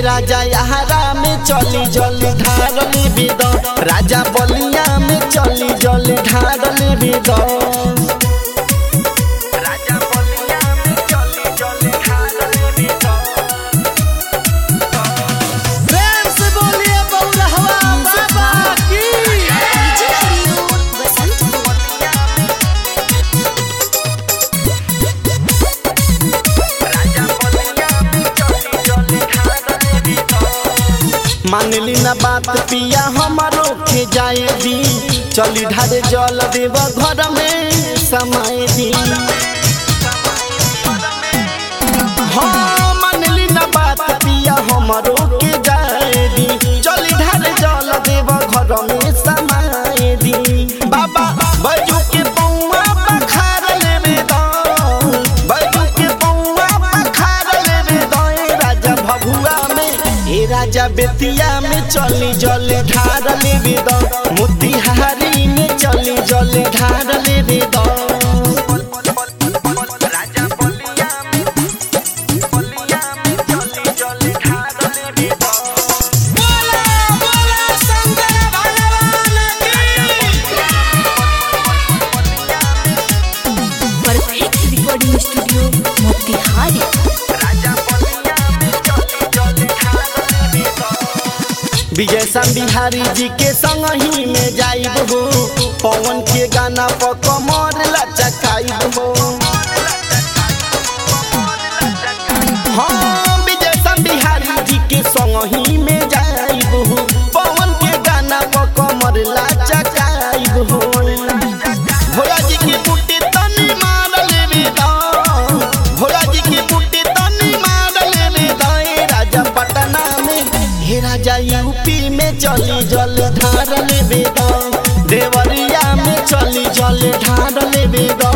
राजा यहारा में चली जल ढारली बिद राजा बलिया में चली जल ढारली बिद राजा बलिया में चली जल ढारली बिद प्रेम से बोलिए बउरहवा बाबा की मानली ना बात पिया हमारो के जाए दी चली ढारे जल देव घर में समय दी हाँ मानली ना बात पिया हमारो के जाए दी चली ढारे जल देव घर में समय दी बाबा बैजू के पौआ पखार लेबे दो बैजू के पौआ पखार लेबे दो ए राजा भभुआ में ए राजा बेतिया में चली जल ढार लेबे दो मोतिहारी में चली जल ढार लेबे दो राजा बलिया में बलिया में चली जल ढार लेबे दो बोला बोला शंकर भगवान की perfect recording studio Motihari Vijay Shyam Bihari जी के संग ही में जाइब हो पवन के गाना पर कमर लचकाइब हो हाँ विजय शाम बिहारी जी के संग ही में जाइब हो पवन के गाना पर कमर लचकाइब हो भोला जी की बूटी तनी मार लेबे दो भोला जी की बूटी तनी मार लेबे दो ए राजा पटना में हे राजा यूपी में चली जल ढार लेबे दो देवरिया में चली जल ढार लेबे दो